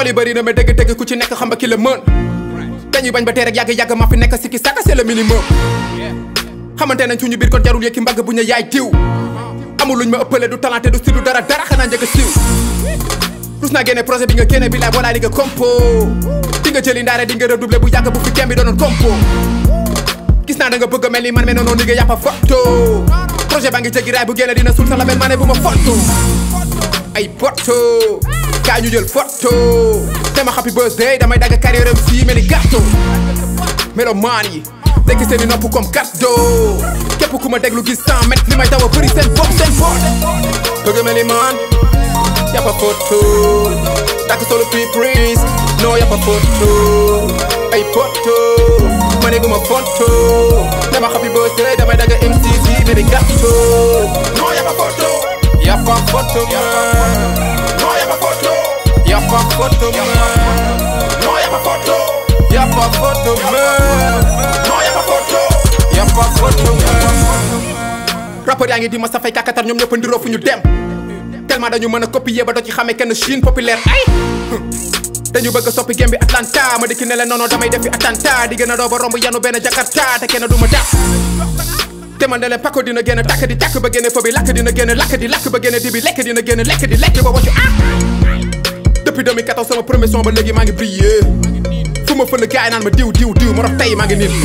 tool yi bëri na mais dëgg-dëgg ku ci nekk xam nga ki la mën dañuy bañ ba tey rek yàgg-yàgg ma fi nekk si ki saka c'est le minimum xamante nañ suñu biir kon jarul yëkki mbagg bu ñu yaay diw amul luñ ma ëppale du talenté du style du dara dara xanaa njëkk a siiw rus naa génne projet bi nga génne bi laay walaay di nga compo di nga jëli ndaare di nga redoubler bu yàgg bu fi gem bi doonoon compo gis naa da nga bëgg a mel ni man mais noonu ni nga yàppa photo projet baa ngi jéggi raay bu génne dina suul sa label ma ne bu ma photo ay poto kaa ñu jël photo sama happy birthday damay dagg carrière am si mel ni gâteau melomaan yi tekki seen i nopp comme cadeau képp ku ma déglu gis 100 mètres li may daw a bëri seen bopp seen bopp bëgg mel ni man yàppa photo takk solo fii prise non yàppa photo ay poto ma ne guma photo dama happy birthday damay dagg MTV mel ni gâteau non yàppa photo yàppa photo man non yàppa photo yàppa photo man non yàppa photo yàppa photo man non yàppa photo yàppa photo man rappeur yaa ngi di ma safay kakatar ñoom ñëpp ndiroo fu ñu dem tellement dañu mën a copier ba doo ci xamee kenn Chine populaire ay dañu bëgg a soppi gem bi Atlanta ma dikki ne leen noonu damay defi attentat di gën a doo ba romb yanu benn Jakarta te kenn du ma dàq te man ne leen pako dina génn tàkk di tàkk ba génne fo bi lakk dina génn lakk di lakk ba génne di bi lekk dina génn lekk di lekk ba waccu ah depuis 2014 sama premier son ba léegi maa ngi brillé fu ma fël gaay naan ma diw diw diw ma rox tey maa ngi nii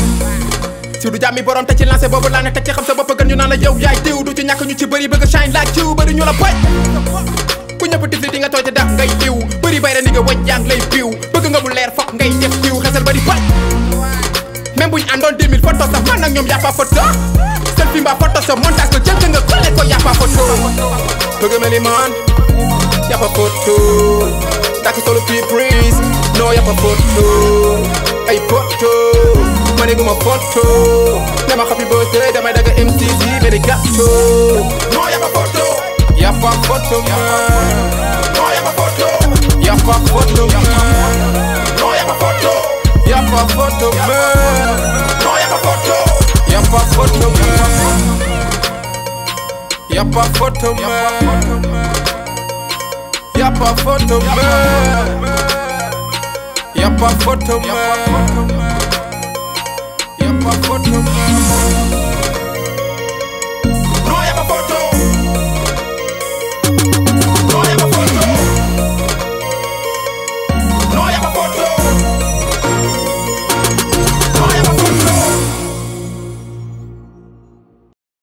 si du jàmmi borom te ci lancé boobu laa ne teg ci xam sa bopp gën ñu naan la yow yaay diw du ci ñàkk ñu ci bëri bëgg shine laaj ciw bëri ñu la boy ku ñëpp tifli di nga tooy te daf ngay diw bëri bay ni nga waj yaa ngi lay biw bëgg nga mu leer fokk ngay def diw xesal bëri boy même buñ àndoon 2000 photo sax man ak ñoom yàppa photo selfie mbaa photo sa montage ko jël nga collé ko yàppa photo bëgg mel ni man yàppa photo takk solo fii prise non yàppa photo ay photo ma ne guma photo dama happy birthday damay daga MTV mais di gâteau non yàppa photo yàppa photo man non yàppa photo yàppa photo man non yàppa photo yàppa photo man non yàppa photo yàppa photo man yàppa photo man yàppa photo man yàppa photo man yàppa photo man